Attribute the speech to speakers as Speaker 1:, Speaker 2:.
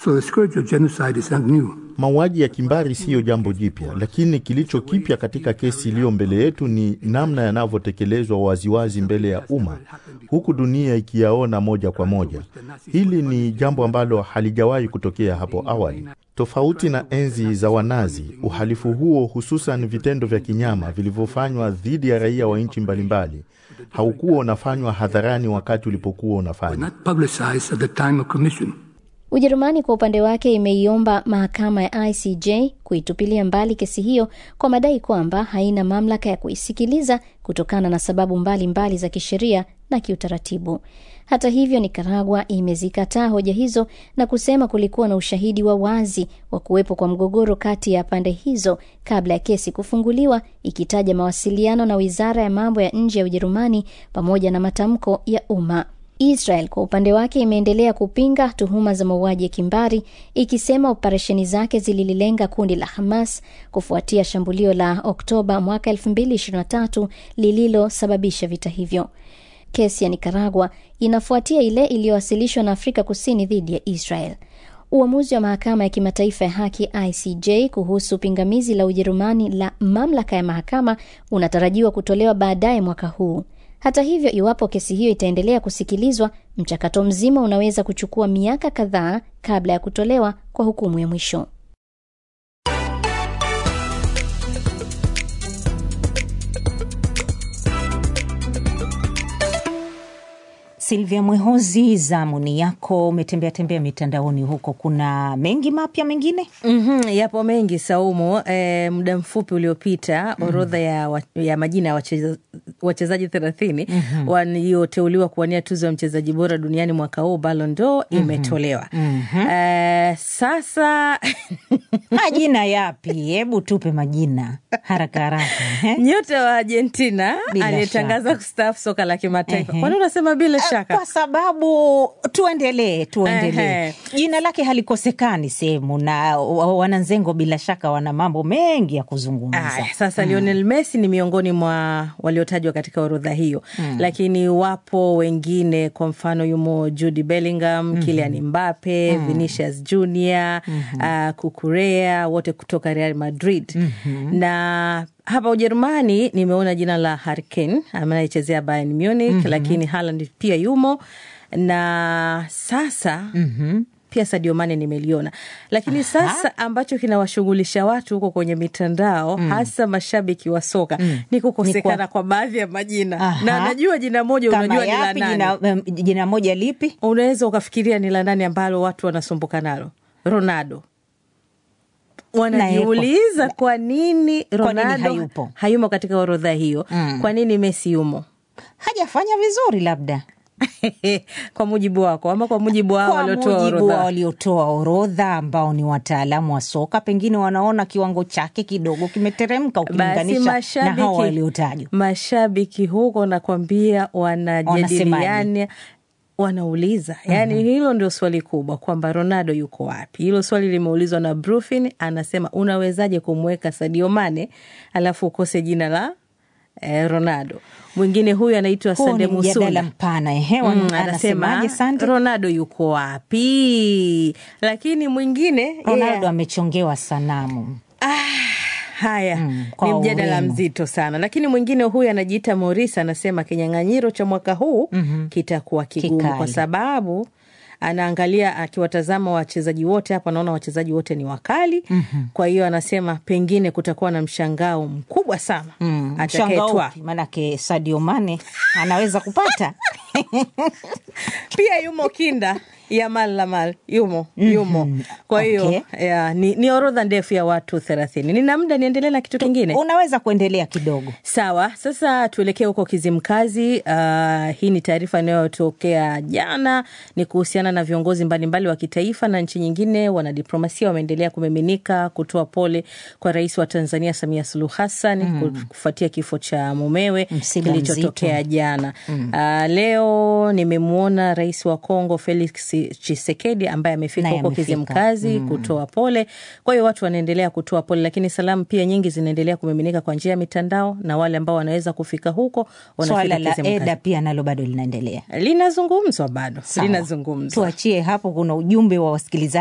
Speaker 1: So the scourge of genocide is not new.
Speaker 2: Mauaji ya kimbari siyo jambo jipya, lakini kilicho kipya katika kesi iliyo mbele yetu ni namna yanavyotekelezwa waziwazi mbele ya umma, huku dunia ikiyaona moja kwa moja. Hili ni jambo ambalo halijawahi kutokea hapo awali. Tofauti na enzi za Wanazi, uhalifu huo, hususan vitendo vya kinyama vilivyofanywa dhidi ya raia wa nchi mbalimbali, haukuwa unafanywa hadharani wakati ulipokuwa unafanywa.
Speaker 1: Not publicized at the time of commission.
Speaker 3: Ujerumani kwa upande wake imeiomba mahakama ya ICJ kuitupilia mbali kesi hiyo kwa madai kwamba haina mamlaka ya kuisikiliza kutokana na sababu mbalimbali mbali za kisheria na kiutaratibu. Hata hivyo, Nikaragua imezikataa hoja hizo na kusema kulikuwa na ushahidi wa wazi wa kuwepo kwa mgogoro kati ya pande hizo kabla ya kesi kufunguliwa, ikitaja mawasiliano na wizara ya mambo ya nje ya Ujerumani pamoja na matamko ya umma. Israel kwa upande wake imeendelea kupinga tuhuma za mauaji ya kimbari ikisema operesheni zake zililenga kundi la Hamas kufuatia shambulio la Oktoba mwaka 2023 lililosababisha vita hivyo. Kesi ya Nikaragua inafuatia ile iliyowasilishwa na Afrika Kusini dhidi ya Israel. Uamuzi wa mahakama ya kimataifa ya haki ICJ kuhusu pingamizi la Ujerumani la mamlaka ya mahakama unatarajiwa kutolewa baadaye mwaka huu. Hata hivyo, iwapo kesi hiyo itaendelea kusikilizwa, mchakato mzima unaweza kuchukua miaka kadhaa kabla ya kutolewa kwa hukumu ya mwisho.
Speaker 4: Silvia Mwehozi, zamuni yako. Umetembea tembea mitandaoni huko, kuna mengi mapya mengine?
Speaker 5: Mm-hmm, yapo mengi Saumu. E, muda mfupi uliopita orodha ya, wa, ya majina ya wacheza, wachezaji thelathini mm-hmm. walioteuliwa kuwania tuzo ya mchezaji bora duniani mwaka huu Ballon d'Or imetolewa.
Speaker 4: Mhm.
Speaker 5: E, sasa
Speaker 4: Majina yapi? Hebu tupe majina haraka haraka. eh?
Speaker 5: nyota wa Argentina
Speaker 4: Bila
Speaker 5: aliyetangaza kustaafu soka la kimataifa.
Speaker 4: Ehe.
Speaker 5: Kwani unasema bila
Speaker 4: Eh,
Speaker 5: shaka?
Speaker 4: Kwa sababu tuendelee, tuendelee.
Speaker 5: Ehe.
Speaker 4: Jina lake halikosekani sehemu, na wa- wananzengo bila shaka wana mambo mengi ya kuzungumza.
Speaker 5: Aya, sasa Lionel Messi ni miongoni mwa waliotajwa katika orodha hiyo
Speaker 4: Mm.
Speaker 5: lakini wapo wengine, kwa mfano yumo Jude Bellingham, Kylian Mbappe, Vinicius Junior, uh, Kukurea, wote kutoka Real Madrid na hapa Ujerumani nimeona jina la Harry Kane anayechezea Bayern Munich, lakini Haaland pia yumo na sasa pia Sadio Mane nimeliona, lakini sasa ambacho kinawashughulisha watu huko kwenye mitandao hasa mashabiki wa soka ni kukosekana
Speaker 4: Ni kwa-
Speaker 5: kwa baadhi ya majina
Speaker 4: Aha.
Speaker 5: na najua jina moja,
Speaker 4: Kama
Speaker 5: unajua ni la
Speaker 4: yapi?
Speaker 5: nani,
Speaker 4: Jina, em, jina moja lipi?
Speaker 5: unaweza ukafikiria ni la nani ambalo watu wanasumbuka nalo, Ronaldo. Wanajiuliza kwa nini Ronaldo
Speaker 4: hayupo?
Speaker 5: hayumo katika orodha hiyo,
Speaker 4: Mm.
Speaker 5: kwa nini Messi yumo?
Speaker 4: Hajafanya vizuri labda
Speaker 5: kwa mujibu wako ama kwa mujibu wao
Speaker 4: kwa
Speaker 5: waliotoa
Speaker 4: mujibu wa
Speaker 5: orodha?
Speaker 4: waliotoa orodha ambao ni wataalamu wa soka, pengine wanaona kiwango chake kidogo kimeteremka
Speaker 5: Basi
Speaker 4: ukilinganisha na hao waliotajwa.
Speaker 5: mashabiki huko nakwambia, wanajadiliana wanauliza yani, hilo ndio swali kubwa kwamba Ronaldo yuko wapi. Hilo swali limeulizwa na Brufin, anasema unawezaje kumweka Sadio Mane alafu ukose jina la eh, Ronaldo. Mwingine huyu anaitwa
Speaker 4: Huu
Speaker 5: Sande
Speaker 4: ni mjadala
Speaker 5: Musuna
Speaker 4: mpana ehe,
Speaker 5: Mm,
Speaker 4: wan-
Speaker 5: anasema
Speaker 4: anasemaje Sande?
Speaker 5: Ronaldo yuko wapi, lakini mwingine
Speaker 4: Ronaldo
Speaker 5: yeah.
Speaker 4: amechongewa sanamu.
Speaker 5: Haya,
Speaker 4: kwa
Speaker 5: ni mjadala
Speaker 4: urembo.
Speaker 5: mzito sana, lakini mwingine huyu anajiita Morris anasema kinyang'anyiro cha mwaka huu kitakuwa kigumu
Speaker 4: Kikali.
Speaker 5: kwa sababu anaangalia akiwatazama wachezaji wote hapa, naona wachezaji wote ni wakali. Kwa hiyo anasema pengine kutakuwa na mshangao mkubwa sana
Speaker 4: Mm, mshangao
Speaker 5: atakayetwaa.
Speaker 4: upi? Maanake Sadio Mane anaweza kupata
Speaker 5: Pia yumo kinda Yamal Lamal yumo yumo. Kwa hiyo
Speaker 4: Okay.
Speaker 5: ya, ni, ni orodha ndefu ya watu thelathini. Nina muda niendelee na kitu kingine?
Speaker 4: unaweza kuendelea kidogo.
Speaker 5: Sawa, sasa tuelekee huko Kizimkazi. Uh, hii ni taarifa inayotokea jana, ni kuhusiana na viongozi mbalimbali wa kitaifa na nchi nyingine. Wanadiplomasia wameendelea kumiminika kutoa pole kwa rais wa Tanzania Samia Suluhu Hassan kufuatia kifo cha mumewe
Speaker 4: Msiba
Speaker 5: kilichotokea
Speaker 4: mzito.
Speaker 5: jana. Uh, leo nimemwona rais wa Kongo Felix Tshisekedi ambaye amefika
Speaker 4: Naye
Speaker 5: huko
Speaker 4: amefika.
Speaker 5: Kizimkazi kutoa pole. Kwa hiyo watu wanaendelea kutoa pole, lakini salamu pia nyingi zinaendelea kumiminika kwa njia ya mitandao, na wale ambao wanaweza kufika huko
Speaker 4: Swala
Speaker 5: wanafika
Speaker 4: la
Speaker 5: Kizimkazi.
Speaker 4: eda pia nalo bado linaendelea.
Speaker 5: Linazungumzwa bado,
Speaker 4: Sawa.
Speaker 5: linazungumzwa.
Speaker 4: Tuachie hapo, kuna ujumbe wa wasikilizaji